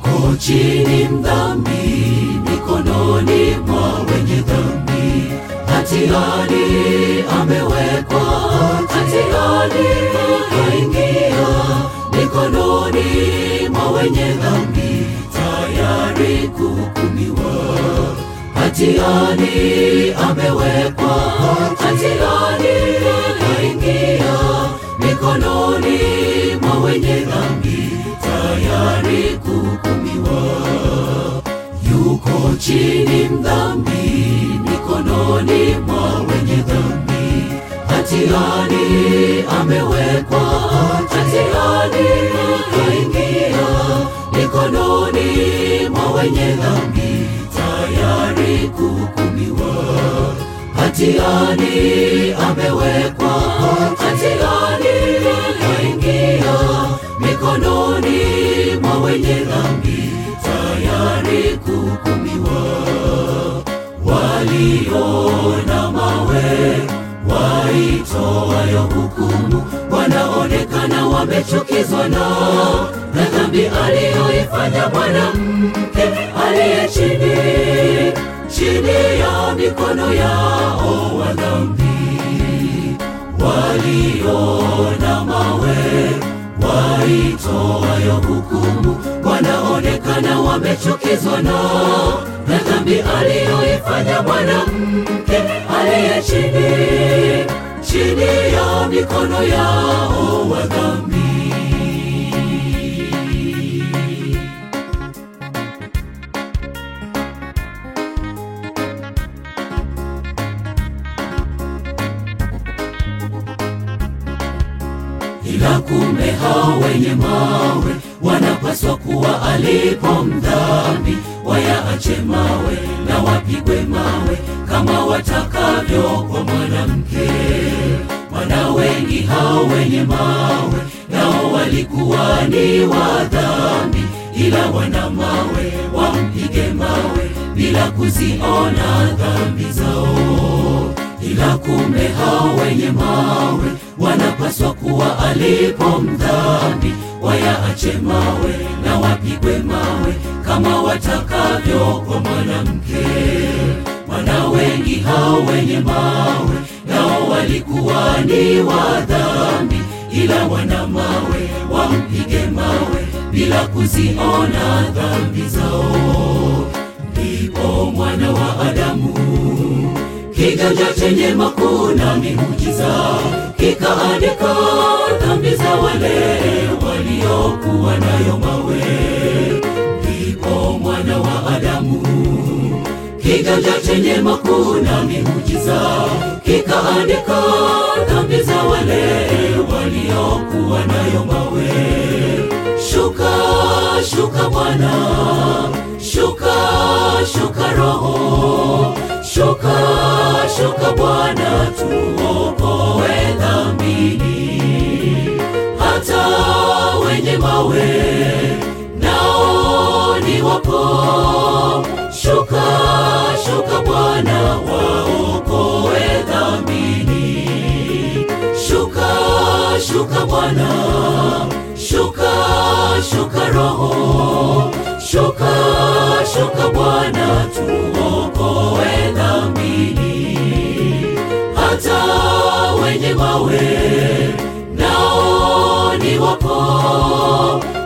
yuko chini mdhambi mikononi mwa wenye dhambi, hatiani amewekwa, hatiani kaingia mikononi mwa wenye dhambi, tayari kuhukumiwa. Hatiani amewekwa, hatiani kaingia mikononi mwa wenye dhambi, tayari kuhukumiwa. Yuko chini mdhambi mikononi mwa wenye dhambi, hatiani amewekwa, hatiani kaingia mikononi mwa wenye dhambi, tayari kuhukumiwa. Hatiani amewekwa, hatiani kaingia mikononi mwa wenye dhambi, tayari kuhukumiwa. Waliona mawe waitoayo hukumu, wanaonekana wamechukizwa nao na dhambi aliyoifanya mwanamke aliye chini chini ya mikono yao wa dhambi. Waliona mawe waitoayo hukumu, wanaonekana wamechukizwa nao na dhambi aliyoifanya mwanamke aliye chini chini ya mikono yao wa dhambi. ila kumbe hao wenye mawe wanapaswa kuwa alipo mdhambi, wayaache mawe na wapigwe mawe kama watakavyo kwa mwanamke. Wana wengi hao wenye mawe nao walikuwa ni wa dhambi, ila wana mawe wampige mawe bila kuziona dhambi zao ila kumbe hao wenye mawe wanapaswa kuwa alipo mdhambi, wayaache mawe na wapigwe mawe kama watakavyo kwa mwanamke. Wana wengi hao wenye mawe nao walikuwa ni wa dhambi, ila wana mawe wampige mawe bila kuziona dhambi zao. Ndipo mwana wa Adamu kiganja chenye makuu na miujiza kikaandika dhambi za wale waliokuwa nayo mawe. Ndipo mwana wa Adamu kiganja chenye makuu na miujiza kikaandika dhambi za wale waliokuwa nayo mawe. Shuka, shuka Bwana, shuka, shuka Roho, shuka, shuka Bwana, tuokoe dhambini. Hata wenye mawe nao ni wapo, shuka, shuka Bwana, waokoe dhambini. Shuka, shuka Bwana, shuka, shuka Roho, shuka, shuka Bwana, tuokoe dhambini. Hata wenye mawe nao ni wapo,